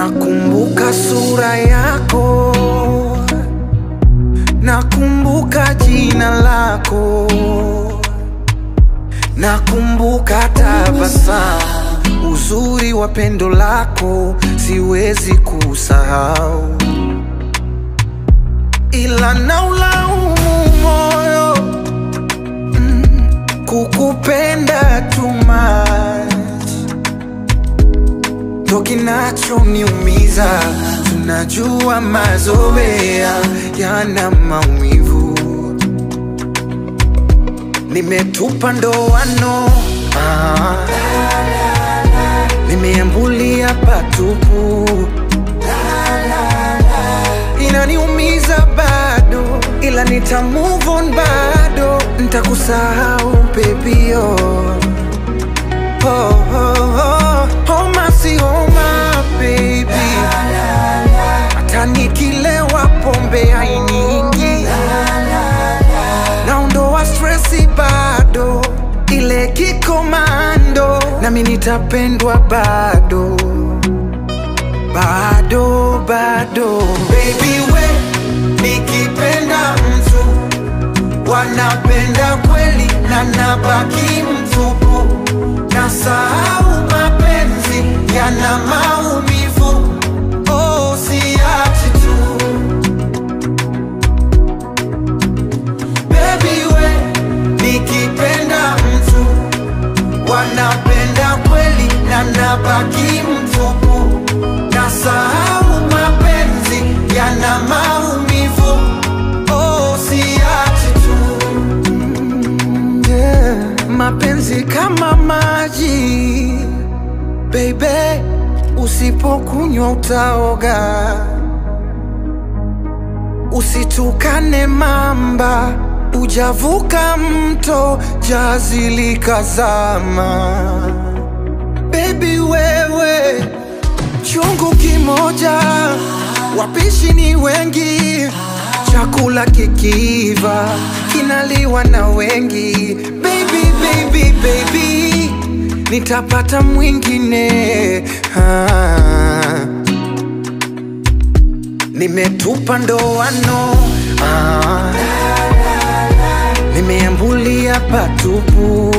Nakumbuka sura yako, nakumbuka jina lako, nakumbuka tabasamu, uzuri wa pendo lako siwezi kusahau, ila naulaumu moyo mm, kukupenda too much ndo kinachoniumiza. Tunajua mazoea yana maumivu, nimetupa ndoano ah, nimeambulia patupu, inaniumiza bado, ila nita move on bado, nitakusahau baby oh. Oh, oh, oh, homa si homa baby, hata nikilewa pombe hainiingi, naondoa stresi bado, ile kikomando, nami nitapendwa bado bado bado, baby we, nikipenda mtu wanapenda kweli na nabaki mtupu nasahau mapenzi yana maumivu oh, siachi tu Baby we nikipenda mtu wanapenda kweli na nabaki mtupu nasahau mapenzi yana maumivu oh, siachi tu yeah. Mapenzi kama maji baby, usipokunywa utaoga. Usitukane mamba, ujavuka mto, jazi likazama. Baby wewe, chungu kimoja, wapishi ni wengi, chakula kikiiva kinaliwa na wengi. Baby, baby, baby, nitapata mwingine ah. Nimetupa ndoano ah. Nimeambulia patupu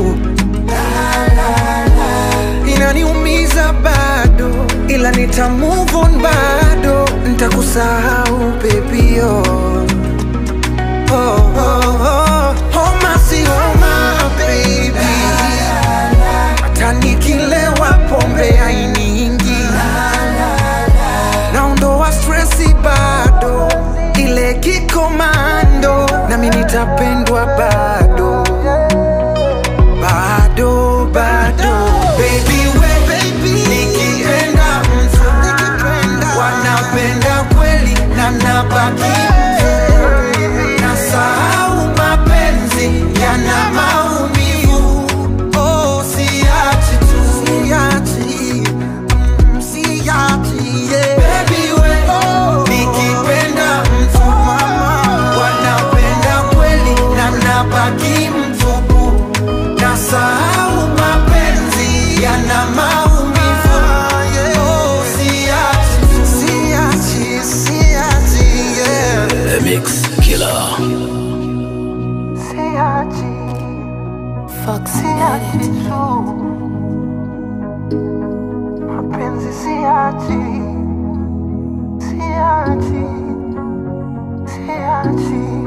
inaniumiza bado, ila nita move on bado, nitakusahau baby oh. Oh, oh, oh. Homa si homa baby, hata nikilewa pombe hainiingi, naondoa stresi bado, ile kikomando, nami nitapendwa bado bado bado baby we baby nikipenda mtu wanapenda kweli na nabaki nasahau mapenzi yana maumivu oh siachi tu siachi mm, siachi yeah. baby we nikipenda mtu wanapenda kweli na nabaki mtupu nasahau mapenzi yana maumivu oh siachi tu siachi siachi yeah The Mix Killer. siachi Fox siachi tu mapenzi siachi siachi siachi